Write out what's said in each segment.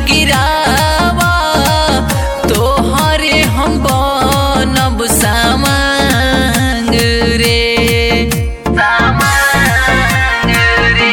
गिरावा तोहरे हम बनब सामांग रे सामांग रे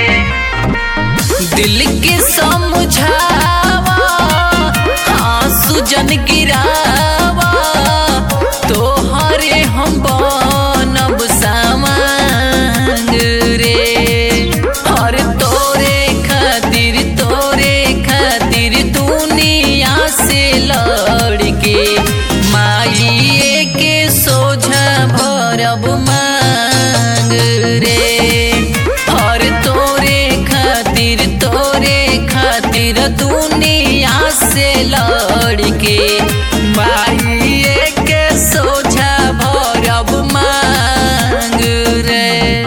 दिल के समझावा आंसू जन गिरावा तोहरे हम बनब सामांग रे और तोरे खातिर तोरे खातिर दुनिया से लड़ के माइए के सोझा भरब मांग रे और तोरे खातिर तोरे खातिर दुनिया से लड़ के माइए के सोझा भरब मांग रे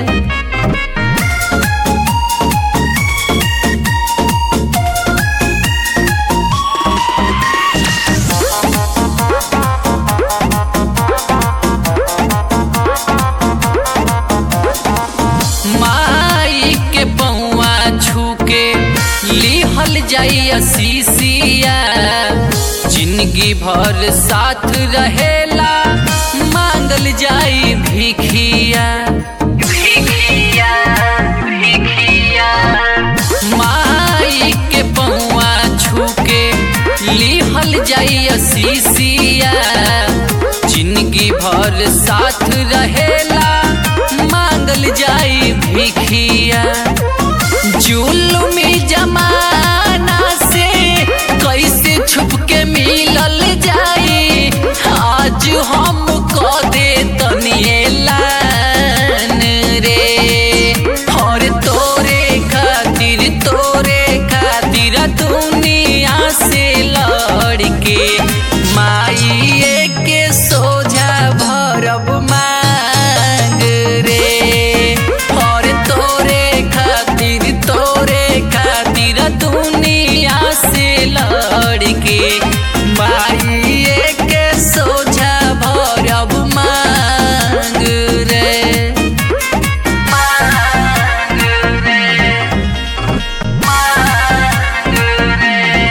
माई के पौआ छूके लिहल जाइया सीसिया जिंदगी भर साथ रहेला मांगल जाई भिखिया भिखिया भिखिया माई के पौआ छूके लिहल जाइया सीसिया जिंदगी भर साथ रहेला मांगल जाई भिखिया जुलुमी जमाना से कैसे छुप के मिलल जाई आज हम क दे तनिएलान रे और तोरे खातिर तोरे खातिर दुनिया से लड़ के माइए के सोझा भरब मांग रे और तोरे खातिर तोरे खातिर दुनिया से लड़ के माइए के सोझा भरब मांग रे मांग रे मांग रे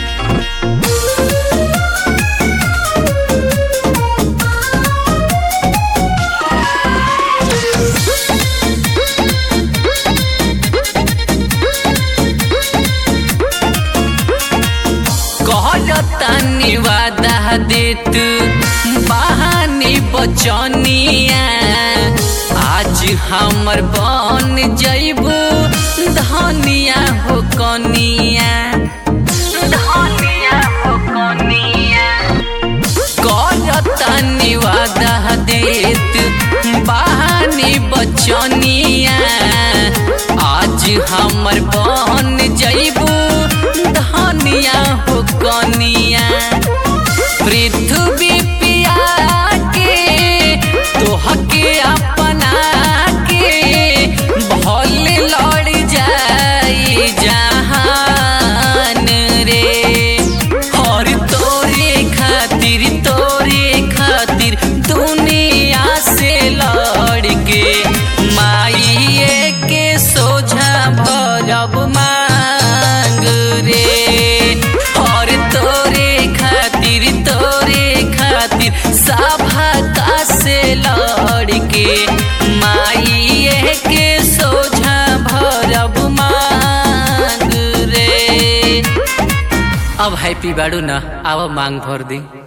कहतानी वादा देत बहानी बचनिया आज हमर बन जइबू धनिया हो कनिया धनिया हो कनिया करतानी वादा देत बहानी बचनिया आज हमर बन जइबू धनिया हो कनिया पृथ्वी पिया के तोहके अपना के भल लड़ जाई जहान रे और तोरे खातिर तोरे खातिर दुनिया से लड़ के माइए के सोझा भरब मांग रे और तोरे खातिर तोरे खातिर सभा का से लड़ के माइए के सोझा भरब मांग रे अब हैप्पी बाड़ू न आव मांग भर दी